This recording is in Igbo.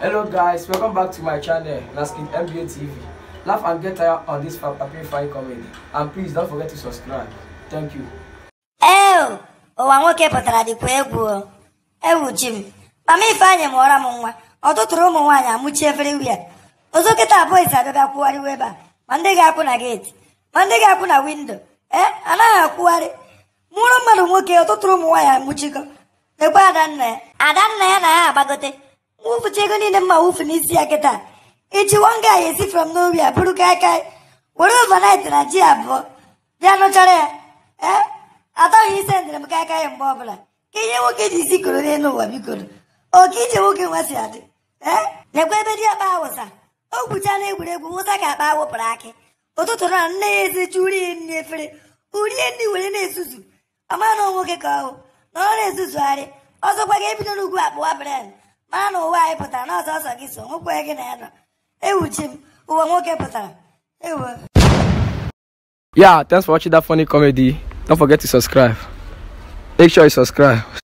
Hello guys, welcome back to my channel, Naskin MBA TV. Laugh and get tired on this Papi Fine comedy. And please don't forget to subscribe. Thank you. ee ụwa nwoke pụtara dịkwa egwu o. ewu ji m mama ifeanyị mụọra m nwa ọtụtụrụ ụmụ nwaanyị amụchi everywhere ozo kịta boys abịabịa kwụgharịwa ebe a ma ndị ga-akwụ na geeti ma ndị ga-akwụ na windo ee anaghị akwụgharị mụrụ mmadụ nwoke ọtụtụrụ ụmụ nwaanyị amụchigo ekwe adanna ya adanna ya na ha agbagote mwụfucha ego niile mma wufu n'isi ya kịta iji wanga ya esi from nowhere bụrụ kaikai were overnight na ji abụọ bịa nụchara ya ee atọghị ise ndịrị m kaikai ya mgbe ọbụla ka ihe nwoke ji isi koro n'elu ụwa bikoro oke ije nwoke nwa si adị ee lekwa ebe di akpa awụsa o gwuchala egwuregwu wụsa ka akpa wụpụrụ akị ụtụtụ na nne ya ezichi uri nri efere urie nri were na-esusu ọma na nwoke ka ọhụ na ọ na-ezuzugharị ọzọkwa ga-ebido n'ugwu akpụwa bren mara na ụwa anyị pụtara na ọzọ ọsọ gị so nwekwe gị na ya nọ ewuchi m ụwa nwoke pụtara ewo Yeah, thanks for watching that funny comedy. Don't forget to subscribe. Make sure you subscribe.